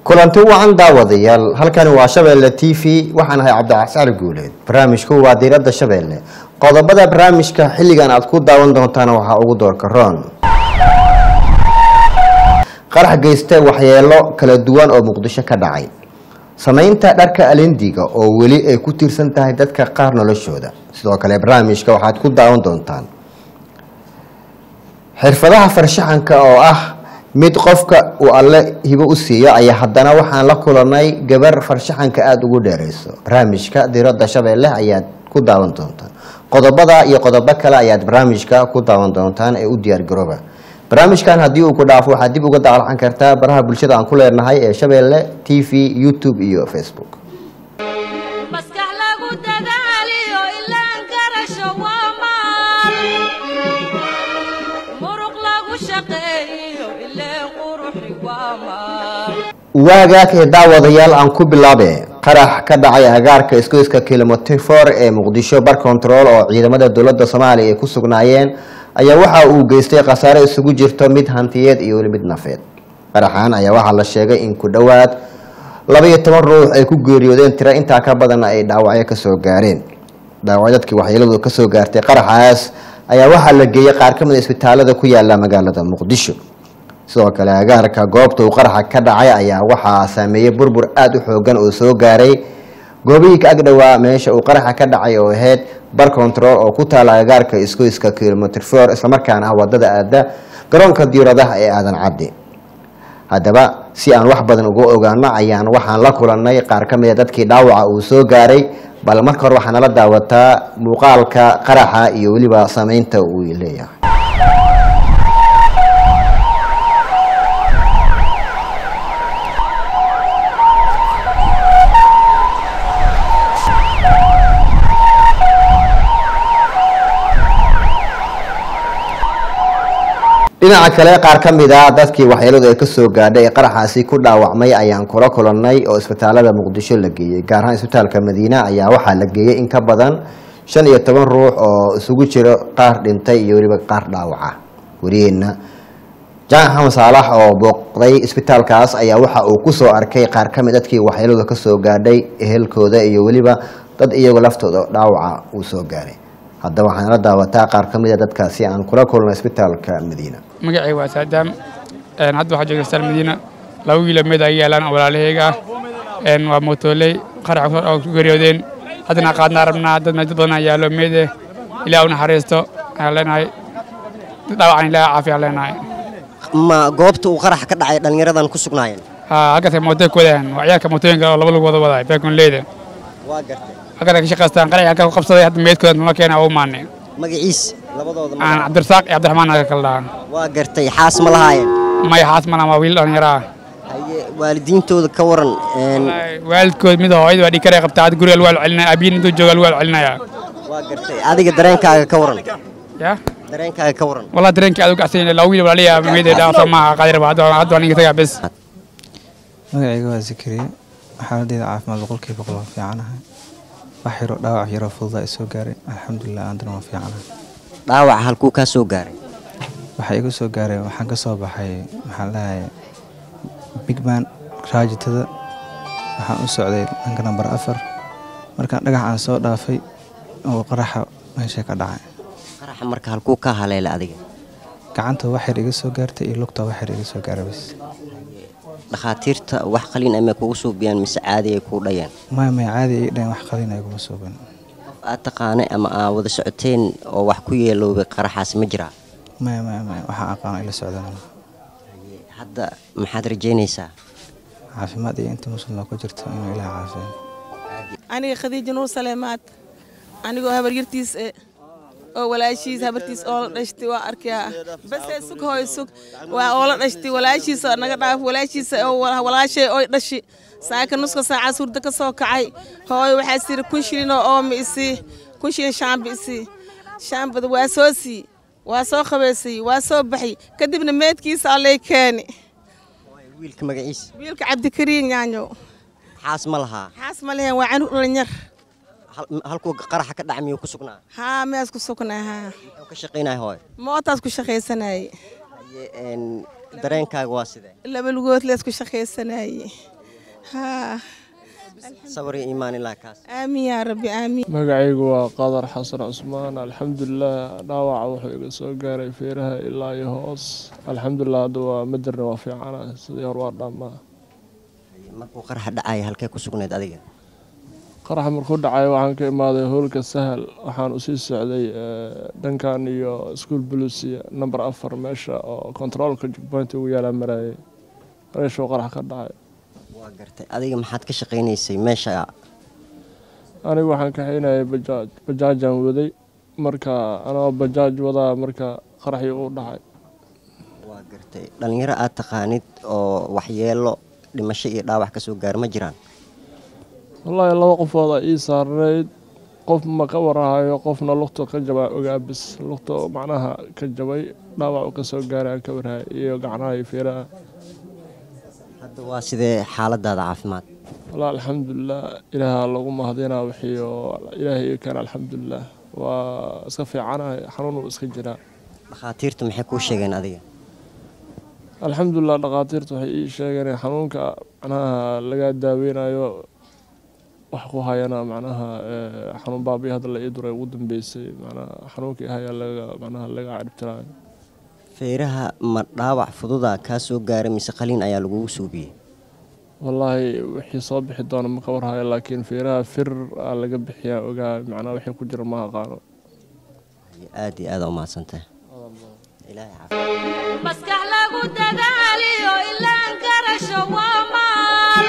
kulanti wacan daawadayaal halkani waa shabeelle t v waxaan ahay cabdicascali guuleed barnaamijku waa diiradda shabeelle qodobada barnaamijka xilligan aad ku daawan doontaan waxaa ugu doorka roon qarax geysta waxyeelo kala duwan oo muqdisho ka dhacay samaynta dharka alendiga oo weli ay ku tiirsan tahay dadka qaar noloshooda sidoo kale barnaamijka waxaad ku daawan doontaan xirfadaha farshaxanka oo ah mid qofka uu alle hibo u siiyo ayaa haddana waxaan la kulanay gabar farshaxanka aada ugu dheereyso barnaamijka diradda shabeelle ayaad ku daawan doontaan qodobada iyo qodobo kale ayaad barnaamijka ku daawan doontaan ee u diyaargarooba barnaamijkan haddii uu ku dhaafo waxaad dib uga daalcan kartaa baraha bulshada aan ku leenahay ee shabeelle t v youtube iyo facebook maskax lagu dadaaliyo ilaan garasho waa maal muruq lagu shaqeeyo ileen quruxi waa maal waagaakee daawadayaal aan ku bilaabe qarax ka dhacay agaarka isgoyska kilomitr for ee muqdisho bar control oo ciidamada dowladda soomaaliya ay ku sugnaayeen ayaa waxa uu geystay khasaare isugu jirto mid hantiyeed iyo weli mid nafeed qaraxan ayaa waxaa la sheegay in ku dhowaad labaiyo toban ruux ay ku geeriyoodeen tiro intaa ka badanna ay dhaawacyo kasoo gaareen dhaawac dadkii waxyeeladu kasoo gaartay qaraxaas ayaa waxaa la geeyey qaar ka mid a isbitaalada ku yaala magaalada muqdisho sidoo kale agaarka goobta uu qaraxa ka dhacay ayaa waxaa saameeyey burbur aada u xoogan oo soo gaaray goobihii ka agdhowaa meesha uu qaraxa ka dhacay oo ahayd bar control oo ku taala agaarka isgoyska kilomitr for islamarkaana ah wadada aada garoonka diiradaha ee aadan caddi haddaba si aan wax badan uga ogaano ayaan waxaan la kulannay qaar ka mid a dadkii dhaawaca uu soo gaaray bal marka hore waxaa nala daawataa muuqaalka qaraxa iyo weliba sameynta uu leeyahay dhinaca kale qaar ka mid a dadkii waxyeeladu ay kasoo gaadhay ee qaraxaasi ku dhaawacmay ayaan kula kulannay oo isbitaalada muqdisho la geeyey gaar ahaan isbitaalka madiina ayaa waxaa la geeyey in ka badan shan iyo toban ruux oo isugu jiro qaar dhintay iyo weliba qaar dhaawaca wariyeenna jaan xamed saalax oo booqday isbitaalkaas ayaa waxa uu kusoo arkay qaar ka mid dadkii waxyeeladu kasoo gaadhay ehelkooda iyo weliba dad iyagu laftooda dhaawaca uu soo gaaray haddaba waxaan la daawataa qaar ka mid a dadkaasi aan kula kulnay isbitaalka madiina magacay waa saadaam hadda waxaa jooga stal madiina laba wiilo meed ay yaalaan oo walaalahayga ah waa mootoley qarax oo ku geeriyoodeen haddana qaadnaa rabnaa dad meed badan yaallo meede ilaah u naxariisto ayaan leenahay dad dhaawacan ilaah caafiya leenahay ma goobta uu qarax ka dhacay dhallinyaradan ku sugnaayeen haa halkaasay mootoy ku wadaan waa ciyaalka mootooyinka oo laba lagu wada wadaay beekonleyda waa gartay halkaasay ka shaqaystaan qarax halkaa ku qabsaday hadda meedkooda nala keena u maanay magaciis labadooda aan magac cabdirasaaq iyo cabdiraxmaan naga kala dhahaa waa gartay xaas ma lahaayeen may xaas malan waa wiil dhallinyaro ah haye waalidiintooda ka waran een, waalidkood mid hooyada waa dhikare qabtaa hadda guriga lagu celinaya abiyin intuu jooga lagu celinaya waa gartay adiga dareenkaaga ka waran ya dareenkaaga ka waran والله درينك أدوك أحسن لو ويل ولا ليا ميدا دا صما قادر بعد هذا ولا نيجي بس magacayga waa zakariya xaaladeyda caafimaad boqolkiiba boqol waa fiicanahay wax yaro dhaawac yaro fududa i soo gaaray alxamdulilah aandana waa fiicanahay dhaawaca halkuu kaa soo gaaray waxaa iga soo gaaray waxaan ka soo baxay maxaan leeyahay bigman raajitada waxaan u socday dhanka nambar afar markaan dhagaxaan soo dhaafay oo qaraxa meesha ka dhacay qaraxa marka halkuu kaa haleela adiga gacanta wax yar iga soo gaartay iyo lugta wax yar iga soo gaaray bas dhakhaatiirta wax qalin amay kugu suubiyaan mise caadi ay kuu dhayeen maya maya caadi ii dhayn wax qalina iguma suuban qof aad taqaanay ama aa wada socoteen oo wax ku yeeloobay qaraxaas ma jiraa maya maya maya waxaan aqaano ila socdaan hadda maxaad rajaynaysaa caafimaad iyo inta muslimna ku jirto inuu ilaah caafiyo aniga khadiija nuur saleemaad anigoo habaryartiis e oo walaashiis habartiis oo la dhashtay waa arkaa basee sug hooy sug waa oo la dhashtay walaashiisa naga dhaaf walaashiisa oo wala- walaashay oy dhashi saaka nuska saacaas hurdo ka soo kacay hooy waxaa siri kun shilinoo ooma isii kun shilin shaamba isii shaambada waa soo sii waa soo qabaysay waa soo baxay kadibna meedkiisa allay keeni wiilka magaciisa wiilka cabdikariin yaanyo xaas ma lahaa xaas ma lehen waa canug dhalinyar Hal- halkuu qaraxa ka dhaca miyuu ku sugnaa haa mees ku sugnaa haa muxuu ka shaqaynaya hooy mootaas ku shaqaysanayay Haye, een, dareenkaaga waa sidee laba lugood lees ku shaqaysanayay haa sawir iyo iimaan ilaa kaas aamin yaa rabbi aamin magacaygu waa qadar xasan cusmaan alxamdulilah dhaawaca wuxuu iga soo gaaray feeraha ilaa iyo hoos alxamdulilah hadda waa madarna waa fiicana sidii hor waa dhammaa markuu qaraxa dhacaya halkee ku sugnayd adiga qaraxa markuu dhacay waxaan ka imaaday howlka sahal waxaan usii socday eh, dhankan iyo iskuol bulusia number afar meesha oo kontaroolka jugbaynta ugu yaalaa marayay meeshuu qarax ka dhacay waa gartay adiga maxaad ka shaqaynaysay meesha anigu waxaan kaxaynayay bajaaj bajaajaan waday marka anoo bajaaj wadaa marka qaraxii uu dhacay waa gartay dhalinyaro aad taqaanid oo waxyeelo dhimasho iyo dhaawac ka soo gaara ma jiraan wallaahi laba qofooda ii saarnayd qof ma ka warahayo qofna lugta ka jabaa ogaabis lugta oo macnaha ka jabay dhaawac uu ka soo gaaray aan ka warhay iyo gacnaha iyo feeraha hadda waa sidee xaaladaada caafimaad wallah alxamdulilah ilaaha lagu mahadinaa wixii oo ilaahay ii keena alxamdulilah waa iska fiicanahay xanuun uu iska jiraa dhakhaatiirtu maxay kuu sheegeen adiga alxamdulilah dhakhaatiirtu waxay ii sheegeen in xanuunka macnaha laga daaweynayo wax ku hayana macnaha eh, xanuun baabii hadda la ii duray ugu dambeysay macnaha xanuunkii haya laga macnaha laga ciribtirayo feeraha ma dhaawac fududa kaa soo gaaray mise qaliin ayaa lagugu suubiyey wallaahi wixii soo bixi doona ma ka warhayo laakiin feeraha fir aa laga bixiyaa ogaa macnaha wixii ku jira ma aqaano aad iyo aada umahadsantahay ilaahay caafimaad maskax lagu dadaaliyo ilaan garasho waa maal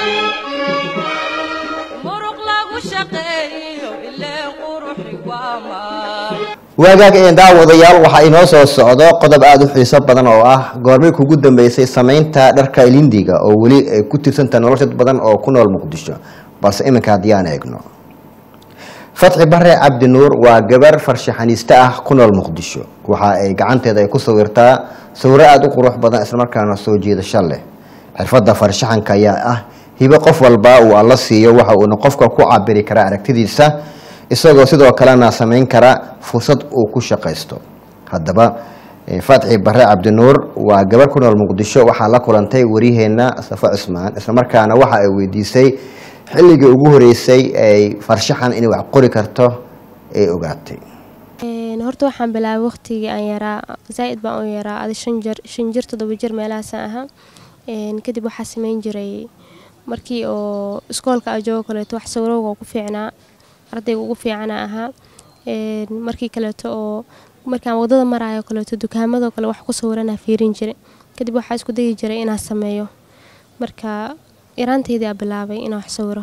muruq lagu shaqeeyo ileen quruxi waa maal waagaag een daawadayaal waxaa inoo soo socdo qodob aada u xiiso badan oo ah goormay kugu dambeysay samaynta dharka ilindiga oo weli ay ku tirsanta nolosha dad badan oo ku nool muqdisho balse iminka haddii aan eegno fatxi bare cabdi nuur waa gabar farshaxaniiste ah ku nool muqdisho waxa ay gacanteeda ay ku sawirtaa sawiro aada u qurux badan islamarkaana soo jiidasho leh xirfadda farshaxanka ayaa ah hibo qof walba uu alla siiyo waxa uuna qofka ku cabiri karaa aragtidiisa isagoo sidoo kalena samayn kara fursad uu ku shaqaysto haddaba eh, fatxi bare cabdinuur waa gabar ku nool muqdisho waxaa la kulantay waryaheena safo cismaan islamarkaana waxa ay weydiisay xilligii ugu horeysay ay farshaxan inay wax qori karto ay ogaatay Een, horta waxaan bilaabay waqtigii aan yaraa zaaid baan u yaraa adi shan jir shan jir toddoba jir meelahaasaan ahaa Een, kadib waxaa sameyn jiray markii oo iskoolka aan joogo kaleeto wax sawirowga ku fiicnaa ardayga ugu fiicana ahaa Een, markii kaleeto oo markaan wadada maraayo kaleeto dukaamadoo kale wax ku sawiranaa fiirin jiray kadib waxaa isku dayi jiray inaan sameeyo marka yaraanteydii aa bilaabay inaan wax sawiro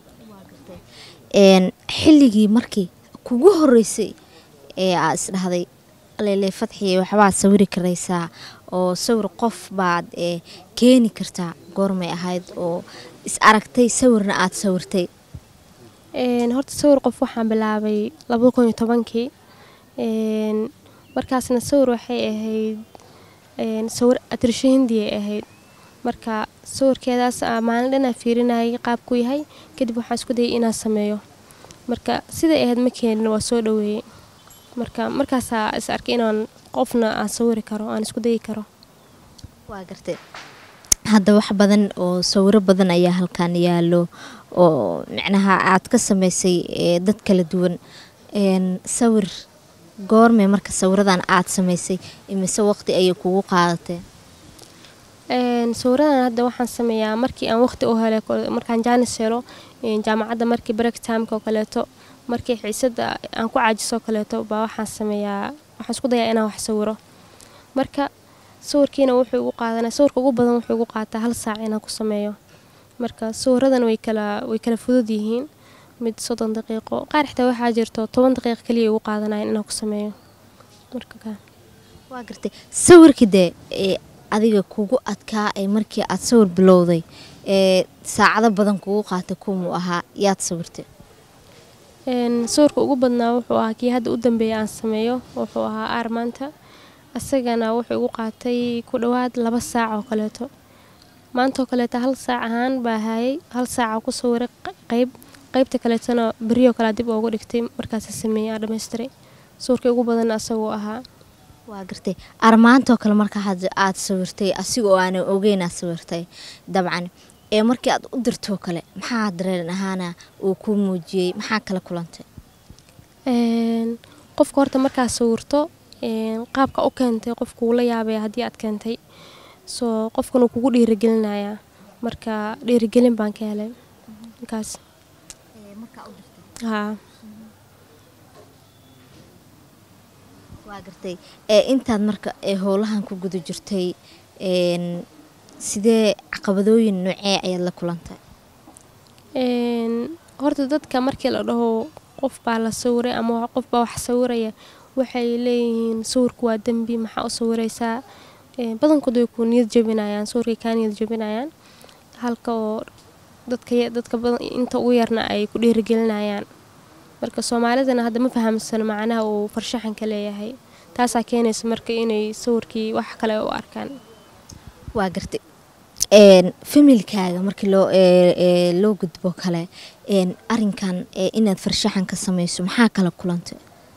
een xilligii markii kugu horeysay ee aa isdhahday alele fadxiye waxbaad sawiri karaysaa oo sawir qof baad ee keeni kartaa goormay ahayd oo is aragtay sawirna aad sawirtay Een, horta sawir qof waxaan bilaabay labada kun iyo tobankii Een, markaasna sawir waxay ahayd een, sawir atirsho hindi ay ahayd marka sawirkeedaas aa maalin dhan aan fiirinayay qaabku yahay kadib waxaan isku dayay inaan sameeyo marka siday ahayd ma keenin waa soo dhaweeyey marka markaasaa is arkay inaan qofna aan sawiri karo aan isku dayi karo waa gartay hadda wax badan oo sawiro badan ayaa halkan yaallo oo micnaha aad ka sameysay ee dad kala duwan een sawir goormee marka sawiradan aad sameysay imise waqti ayay kugu qaadatee Een, sawiradan hadda waxaan sameeyaa markii aan waqti u helay kole- markaan jaanis helo een, jaamacadda markii break timeka oo kaleeto markii xiisada aan ku caajiso oo kaleeto baa waxaan sameeyaa waxaan isku dayaa inaan wax sawiro marka sawirkiina wuxuu igu qaadanaa sawirka ugu badan wuxuu igu qaataa hal saac inaan ku sameeyo marka sawiradan way kala way kala fudud yihiin mid soddon daqiiqo qaar xitaa waxaa jirto toban daqiiqo kaliya igu qaadanaya inaan ku sameeyo marka kaa waa gartay sawirkii dee ee adiga kugu adkaa ee markii aad sawir bilowday ee saacado badan kugu qaatay kumuu ahaa yaad sawirtay Een, sawirka ugu badnaa wuxuu ahaa kii hadda u dambeeya aan sameeyo wuxuu ahaa aarmaanta isagana wuxuu igu qaatay ku dhowaad laba saac oo kaleeto maanta oo kaleeto hal saac ahaan baa hayay hal saaca ku sawiray q- qeyb qeybta kaleetona beriyoo kale dib ugu dhigtay markaasa sameeyay aan dhammaystiray sawirkii ugu badan asagoo ahaa waa gartay armaantoo kale marka hadda aad sawirtay asigoo aanan ogeyn aad sawirtay dabcan ee markii aad u dirtoo kale maxaa dareen ahaana uu kuu muujiyey maxaa kala kulantay Een, qofka horta markaa sawirto een, qaabka u keentay qofku wuu la yaabaya haddii aad keentay soo qofkan uu kugu dhiirigelinayaa marka dhiirigelin baan ka helay markaas haa waa gartay ee intaad marka ee howlahan ku guda jirtay een, sidee caqabadooyin noocee ayaad la kulantay Een, horta dadka markii la dhaho qof baa la sawiray ama wa- qof baa wax sawiraya waxay leeyihiin sawirku waa dembi maxaa u sawiraysaa Een, badankood way ku niyad jebinayaan sawirkay kaa niyad jebinayaan halka oo dadka ya- dadka badan inta ugu yarna ay ku dhiirigelinayaan marka soomaalidana hadda ma fahamsano macnaha uu farshaxanka leeyahay taasaa keenaysa marka inay sawirkii wax kale u arkaan waa gartay een, familkaaga markii loo ee, ee, loo gudbo kale een, arinkan ee, inaad farshaxan ka samayso maxaa kala kulantay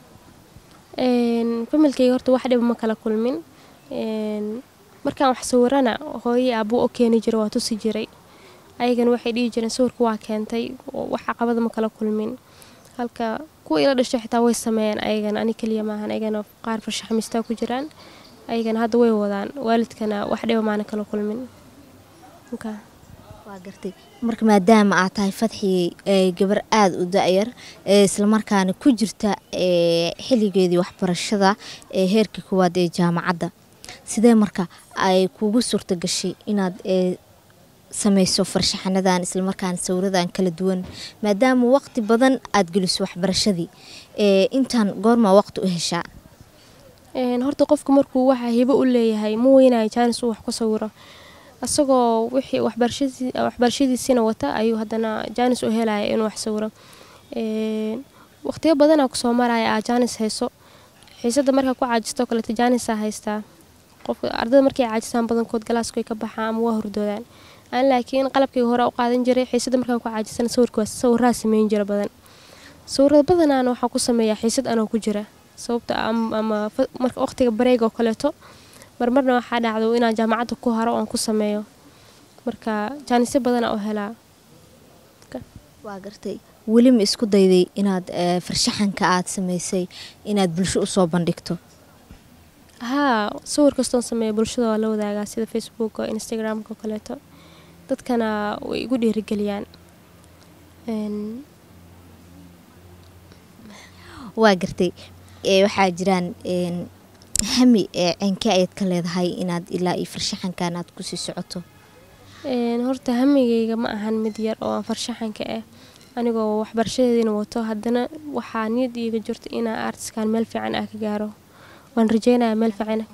Een, familkayga horta wax dhiba ma kala kulmin Een, markaan wax sawirana hooyo aabuu u keeni jiray waa tusi jiray ayagana waxay dhihi jireen sawirka waa keentay oo wax caqabada ma kala kulmin halka kuwa ila dhashay xitaa way sameeyeen ayagana ani keliya maahan ayagana qaar farshaxmistaa ku jiraan ayagana hadda way wadaan waalidkana wax dhiba maana kala kulmin Marka, waa gartay marka maadaama aad tahay fadxii ee, gabar aada u da-yar ee, islamarkaana ku jirta ee, xilligeedii waxbarashada ee heerka koowaad ee jaamacadda sidee marka ay kugu suurta gashay inaad ee, samayso farshaxanadan islamarkaana sawiradan kala duwan maadaama waqti badan aad geliso waxbarashadii ee, intaan goormaa waqti u heshaa Een, horta qofku markuu waxa hibo u leeyahay ma weynayo jaanis uu wax ku sawiro asagoo wixii waxbarashadii- waxbarashadiisiina wata ayuu haddana jaanis u helaya inuu wax sawiro Een, waqtiyo badanaa kusoo maraya aa jaanis hayso xiisada markaa ku caajisto kaleeto jaanisaa haystaa qofka ardada markay caajisaan badankood galaaskoy ka baxaan ama waa hurdoodaan aan laakiin qalabkii hore u qaadan jiray xiisada markaan ku caajisana sawirka sawiraa sameyn jira badan sawirada badanaana waxaa ku sameeyaa xiisad anoo ku jira sababta am- ama fa- marka waqtiga bareeg oo kaleeto marmarna waxaa dhacdo inaan jaamacadda ku haro oon ku sameeyo marka jaanisyo badanaa u helaa waa gartay weli ma isku dayday inaad ee, farshaxanka aad samaysay inaad bulsho usoo bandhigto haa sawir kastoon sameeya bulshada waa la wadaagaa sida facebook oo instagramka oo kaleeto dadkana way igu dhiirigeliyaan Een, waa gartay ee, waxaa jiraan een, hami ee ceenke ayaad ka leedahay inaad ilaa iyo farshaxankan aad kusii socoto een, horta hamigayga ma ahan mid yar oo aan farshaxanka ah anigoo waxbarashadeediina wato haddana waxaa niyad iiga jirto inaa artiskan meel fiican ah ka gaaro waan rajeynayaa meel fiican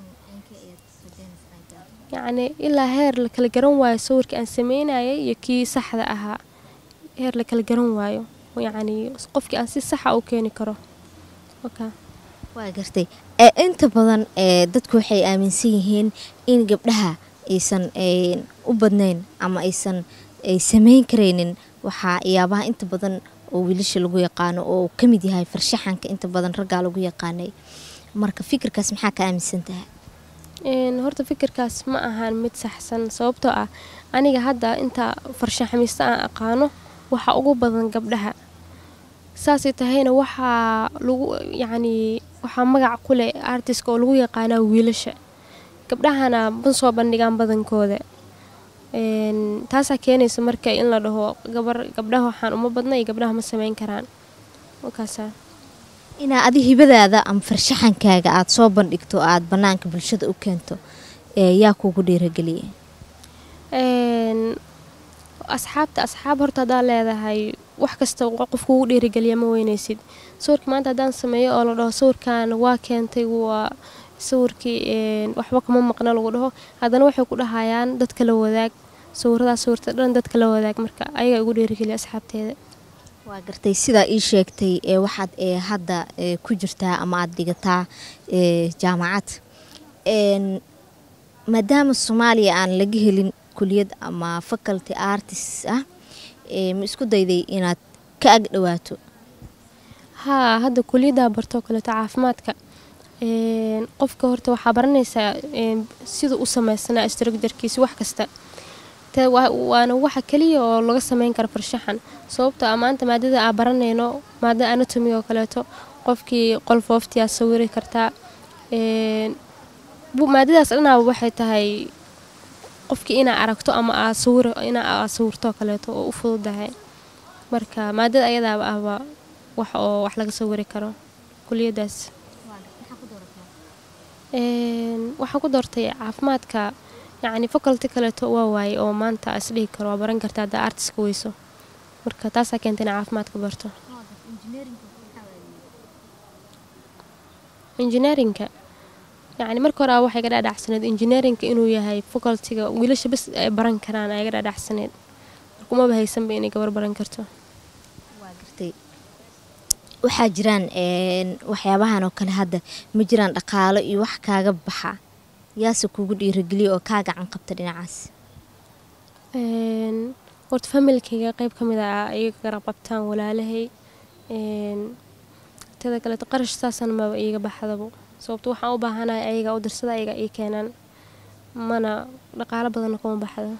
yacni ilaa heer la kala garan waayo sawirka aan sameynayay iyo kii saxda ahaa heer la kala garan waayo yacni qofkii aan si saxa u keeni karo okay. waa gartay ee, inta badan ee, dadku waxay aaminsan yihiin in gabdhaha aysan een, u badnayn ama aysan ay sameyn karaynin waxaa yaabaha inta badan oo wiilasha lagu yaqaano oo uu ka mid yahay farshaxanka inta badan raggaa lagu yaqaanay marka fikirkaas maxaa ka aaminsan tahay Een, horta fikirkaas ma ahan mid saxsan sababtoo ah aniga hadda inta farshaxamista aan aqaano waxaa ugu badan gabdhaha saasay tahayna waxaa lagu yacni waxaa magac ku leh artiska oo lagu yaqaanaa wiilasha gabdhahana ma soo bandhigaan badankooda Een, taasaa keenaysa marka in la dhaho gabar gabdhaha waxaan uma badna iyo gabdhaha ma sameyn karaan markaasaa inaa adi hibadaada ama farshaxankaaga aad soo bandhigto aad banaanka bulshada u keento ee yaa kugu dhiirageliyay Een, asxaabta asxaab horta haddaa leedahay wax kasta qo- qof kugu dhiirigeliya ma weynaysid sawirka maanta haddaan sameeyo oo la dhaho sawirkan waa keentay waa sawirkii een, waxba kama maqna lagu dhaho haddana waxay ku dhahayaan dadka la wadaag sawiradaas sawirta dhan dadka la wadaag marka ayagaa igu dhiirigeliya asxaabteeda waa gartay sidaa ii sheegtay ee waxaad ee hadda ee ku jirtaa ama aad dhigataa ee jaamacad Een, maadaama soomaaliya aan laga helin kuliyad ama faculty artist ah ee ma isku dayday inaad ka ag dhawaato haa hadda kuliyaddaa bartoo kaleeto caafimaadka Een, qofka horta waxaa baranaysaa een, sida u sameysnaa structurekiisa wax kasta te waa- waana waxa keliya oo laga sameyn karo farshaxan sababtoo ah maanta maadada aan baranayno maadada anatomy oo kaleeto qofkii qolfooftiyaa sawiri kartaa Een, bu- maadadaas dhanaaba waxay tahay qofkii inaa aragto ama aa sawiro inaa aa sawirto oo kaleeto oo u fududahay marka maadada ayadaaba ahba wax oo wax laga sawiri karo kuliyadaas Een, waxaan ku doortay caafimaadka yacni faculty kaleeto waa waaye oo maanta isdhihi karo waa baran kartaa haddaa artiska weyso marka taasaa keentay inaa caafimaadka barto engineerinka yacni marka hore waxay ga dhaadhacsaneed engineerinka inuu yahay facultyga wiilasha bas ay baran karaan ay ga dhaadhacsaneed marka umaba haysanba inay gabar baran karto gartay waxaa jiraan een, waxyaabahan oo kale hadda ma jiraan dhaqaalo iyo wax kaaga baxa yaase kugu dhiirageliya oo kaa gacan qabta dhinacaas Een, horta familkayga qayb ka mid ah iyaga garab qabtaan walaalahay Een, teda kaleeto qarash saasan maba iiga baxdabo sababto waxaan u baahanahay ayaga u dirsada ayaga ii keenaan mana dhaqaalo badanna kuma baxdo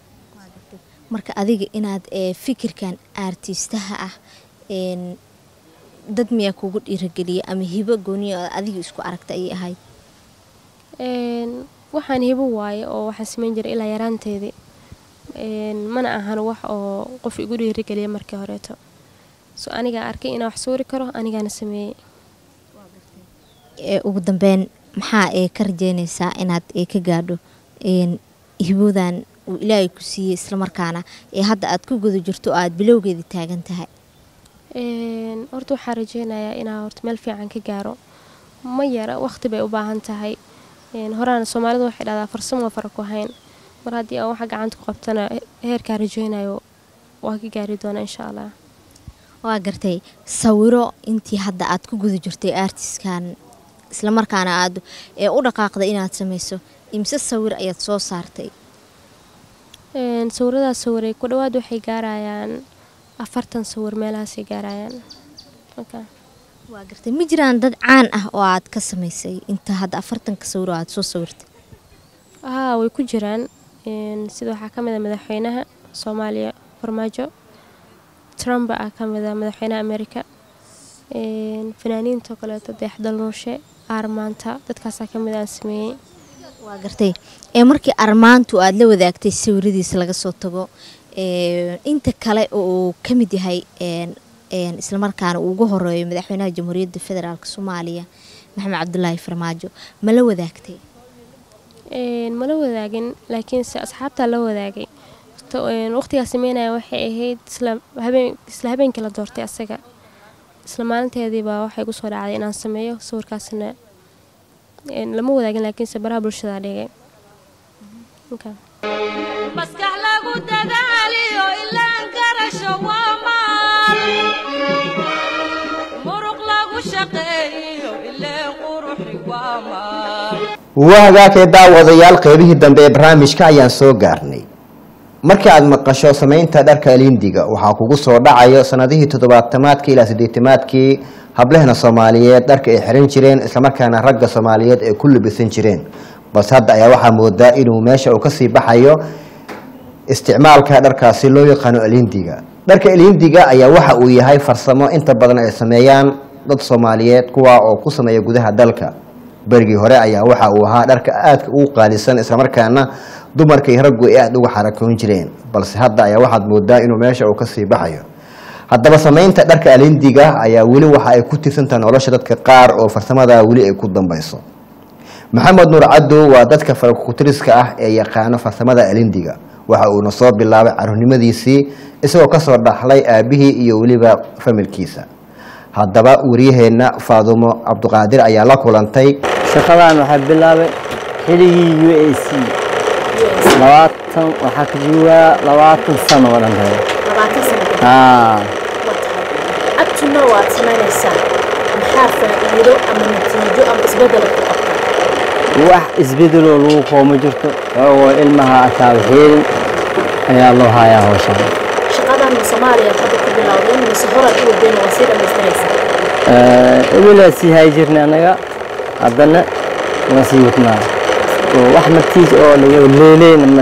marka adiga inaad ee, fikirkan artistaha ah een, dad miyaa kugu dhiirageliya ama hibo gooniya oo adiga isku aragta ayay ahayd Een, waxaan hibo waaye oo waxaan sameyn jiray ilaa yaraanteedii Een, mana ahan wax oo qof igu dhiirigeliya markii horeeto so anigaa arkay inaan wax suuri karo anigaana sameeyey ee, ugu dambeyn maxaa ee ka rajeynaysaa inaad ee ka gaadho een, hiboodan uu ilaahay ku siiyey islamarkaana ee hadda aad ku guda jirto oo aad bilowgeedii taagan tahay Een, horta waxaan rajeynayaa inaan horta meel fiican ka gaaro ma yara waqti bay u baahan tahay Een, horaana soomaalidu waxay dhahdaa farsamo waa fara ku hayn mar haddii aan waxa gacanta ku qabtana he- heerkaan rajeynayo waa ka gaari doonaa insha allah waa gartay sawiro intii hadda aad ku guda jirtay artiskan islamarkaana aad ee u dhaqaaqday inaad samayso imse sawir ayaad soo saartay Een, sawiradaas sawiray ku dhawaad waxay gaarayaan afartan sawir meelahaasay gaarayaan Okay. waa gartay ma jiraan dad caan ah oo aad ka samaysay inta hadda afartanka sawir oo aad soo sawirtay haa way ku jiraan Een, sida waxaa ka mid a madaxweynaha soomaaliya farmaajo trump ah ka mid a madaxweynaha amerika Een, fanaaniinta kaleeto deexdal nuushe aarmaanta dadkaasaa ka mid aan sameeyey waa gartay ee markii armaantu aad la wadaagtay sawiradiisa laga soo tago ee, inta kale oo uu ka mid yahay een, een, islamarkaana uu ugu horeeyo madaxweynaha jamhuuriyadda federaalk soomaaliya maxamed cabdulaahi farmaajo ma la wadaagtay Een, mala wadaagin laakiinse asxaabtaa la wadaagay To- een, waqtigaa sameynaya waxay ahayd isla habeen isla habeenkii la doortay asaga isla maalinteedii baa waxay kusoo dhacday inaan sameeyo sawirkaasna een, lama wadaagin laakiinse baraha bulshada dhigay Okay. maskax lagu dadaaliyo ilaan garasho waa maal muruq lagu shaqeeyo ileen quruxi waa maal waa hagaagee daawadayaal qeybihii dambe ee barnaamijka ayaan soo gaarnay markii aad maqasho samaynta dharka lindiga waxaa kugu soo dhacayo sanadihii toddobaatamaadkii ilaa siddeetamaadkii hablehna soomaaliyeed dharka ay xiran jireen islamarkaana ragga soomaaliyeed ay ku labisan jireen balse hadda ayaa waxaa moodaa inuu meesha uu kasii baxayo isticmaalka dharkaasi loo yaqaano elindiga dharka elindiga ayaa waxa uu yahay farsamo inta badan ay sameeyaan dad soomaaliyeed kuwa oo ku sameeya gudaha dalka berigii hore ayaa waxa uu ahaa dharka aadka ugu qaalisan islamarkaana dumarka iyo raggu ay aada uga xarakoon jireen balse hadda ayaa waxaad moodaa inuu meesha uu kasii baxayo haddaba samaynta dharka alindiga ayaa weli waxa ay ku tirsantaha nolosha dadka qaar oo farsamada weli ay ku dambayso maxamed nuur caddow waa dadka farakutiriska ah ee yaqaano farsamada alindiga waxa uuna soo bilaabay caruurnimadiisii isagoo kasoo dhaxlay aabihii iyo weliba familkiisa haddaba wariyaheenna faadumo cabduqaadir ayaa la kulantay shaqadan waxaa bilaabay xilligii u a c labaatan waxaa ka joogaa labaatan sano oo dhan kale labaatan sano kadib haa agtuna waad samaynaysaa maxaa faa'iido ama natiijo ama isbeddel ku qabta wax isbedeloo lagu qooma jirto oo ilmaha ataaba heelin ayaa loo hayaa hawshan shaqadan ma soomaaliya hadda ku bilowdeen mise horaad u wadeen waa sii dhammaystiraysaa ebilaa sii hayi jirnay annaga haddana waan sii wadnaa oo wax martiis oo laga leeleyna male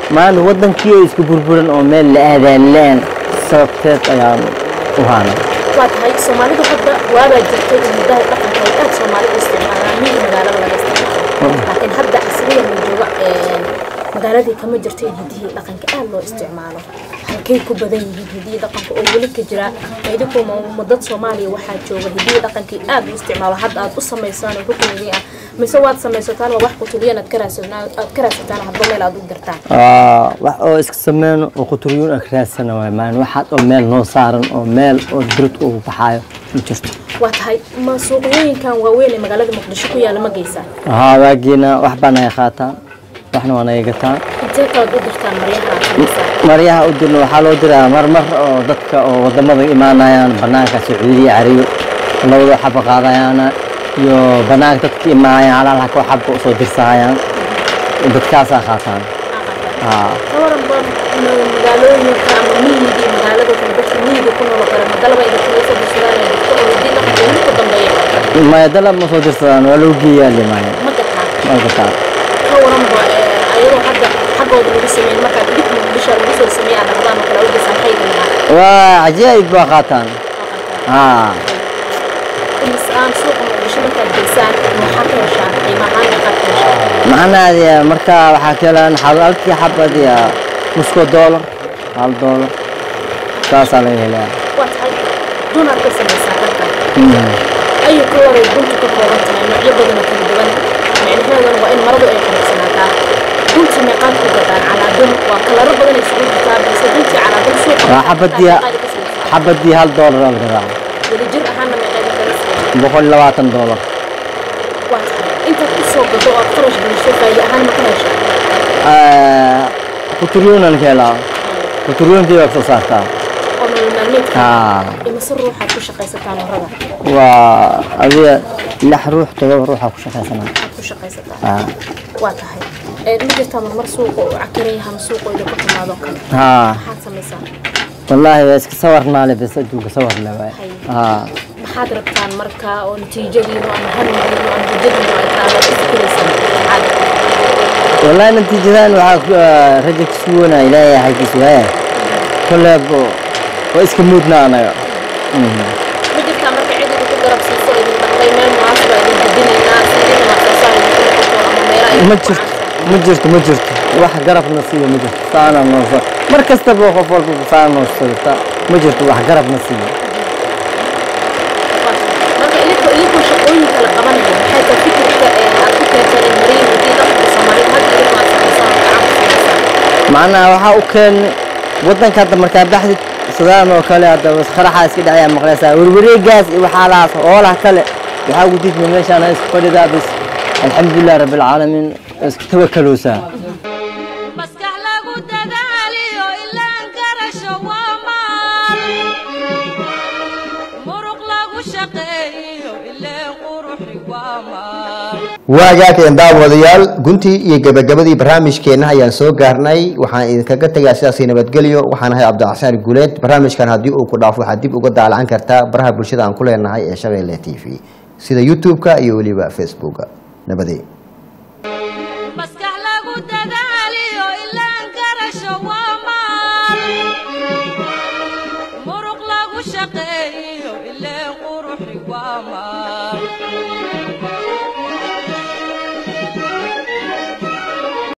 maana wadankii oo isku burburan oo meel la aadaalaan sababteed ayaan u haanay waa tahay soomaalidu hadda waabaa jirtay in hidaha dhaqanka ay aad soomaalida u isticmaalaan miyi magaalada laga isticmaalo laakiin hadda casriyan la jooga een, magaaladii kama jirto in hidihii dhaqanka aad loo isticmaalo halkay ku badan yihiin hidihii dhaqanka oo weli ka jira idinku dad soomaaliya waxaa jooga hidihii dhaqankii aad u isticmaalo hadda aad u samaysaan oo rukunigii ah mise waad samaysataan waa wax kutuliyan aad ka raadsataan aad ka raadsataan hadba meel aad u dirtaan Aa, wax oo iska sameyno oo quturyuun ag raadsana waay maan waxaad oo meel noo saaran oo meel oo bird ugu baxaayo ma jirto waa tahay ma suuqyooyinkan waaweyn ee magaalada muqdisho ku yaala ma geysaan haa waagiina wax baa naga qaataan waxna waa naga gataan intee kalaad u dirtaan maryaha aad samaysaan maryaha u dirno waxaa loo diraa marmar oo dadka oo wadamada imaanayaan banaanka sacuudiya cariyo labadoo xaba qaadayaana iyo banaanka dadka imaanayaan halaal haka xabka usoo dirsahayaan dadkaasaa qaataan haa ka waran ba ma- magaalooyinka ama miyigii magaalada kale dadka miyiga ku nool oo kale magalaba idinkaga soo dirsadaan ee dadka oo hidii dhaqanka weli ku dambeeya maya dalab ma soo dirsadaan waa loo geeyaa limaaya ma gataan ma gataan ka waran ba ee, ayadoo hadda xaggooda lagu sameyn markaad idinku muqdisho lagu soo sameeya aad dhaqdaan oo kale u geysaan maxay idin lahaa waa cajaa'ib baa qaataan haa imis aan suuqa muqdisho markaad geysaan waxaa ka heshaan qiimo ahaan meeqaad ka heshaan macnaheedi marka waxaa ka helaan xab- halkii xabad iyo nusko doolar hal doolar saasaa laga helaa waa tahay dunaad ka samaysaa halkan ayu ka waray guntu ka kooban tahay noocyo badan oo kala duwan micnaheeduna waa in maradu ay quruxsanaataa gunti meeqaad ku gadaan calaadun waa kalaro badan isugu jirtaa balse guntii calaadun suuqa waa xabadii xabadii hal doolar oo la gadaa wadajir ahaana meeqaad kala siiyaan boqol iyo labaatan doolar waa tahay intaad ku soo gado oo aad qarash geliso faa'iido ahaan ma ka heshaa kuturyoonan ka helaa kuturyoonkii baa soo saartaa oo nolol maalmeedka haa imise ruuxaad ku shaqaysataan warada waa adiga lix ruux todoba ruuxaa ku shaqaysanaa aad ku shaqaysataan haa waa tahay ee ma jirtaa marmar suuqa uu cakiran yahay ama suuqa idinku timaado kale haa maxaad samaysaa wallaahi waa iska sawarnaale bes adduunka sawar le waay haa maxaad rabtaan marka oo natiijadiinu ama hamigiinu ama hujadiinu ay taalo ku fikiraysaan maxaad والله نتيجة waxaa raja ka suganaa ilaahay xaggiisa waaya kolleebo waa iska muudna anaga ma jirtaa marka cid idinku garab siiso idin dhaqday meel munaasaba idin dejinaynaa sidina wax soo saar idinku noqoto ama meelo ay ma jirto ma jirto ma jirto wax garabna siiyo ma jirto saana nooso mar kastaba qof walba saana noo socota ma jirto wax garabna siiyo marka idinku idinku shaqooyinka la qabanayo maxay tahay fikirka ee aad ku keenteen in mariin hadii dhaqanka soomaalida hadda idinku aad samaysaan oo gacan ku samaysaan macnaha waxaa u keenay waddanka hadda markaa baxdid sidaan oo kale hadda qaraxa iska dhacaya maqlaysaa werwareegaas iyo waxaalahaas oolaha kale waxaa ugu diidma meeshaan isku fadhidaa bis alxamdulilah rabbilcaalamiin isku tawakaloosaa maskax lagu dadaaliyo ilaan garasho waa maal muruq lagu shaqeeyo ileen quruxi waa maal waagaageen daawadayaal guntii iyo gebagabadii barnaamijkeenna ayaan soo gaarnay waxaan idinkaga tegaa sidaasi nabadgelyo waxaan ahay cabdixasaan guuleed barnaamijkan haddii uu ku dhaafo waxaad dib uga daalacan kartaa baraha bulshada aan ku leenahay ee shabeelle t v sida youtube-ka iyo weliba facebooka nabadee maskax lagu dadaaliyo ilaan garasho waa maal muruq lagu shaqeeyo ileen quruxi waa maal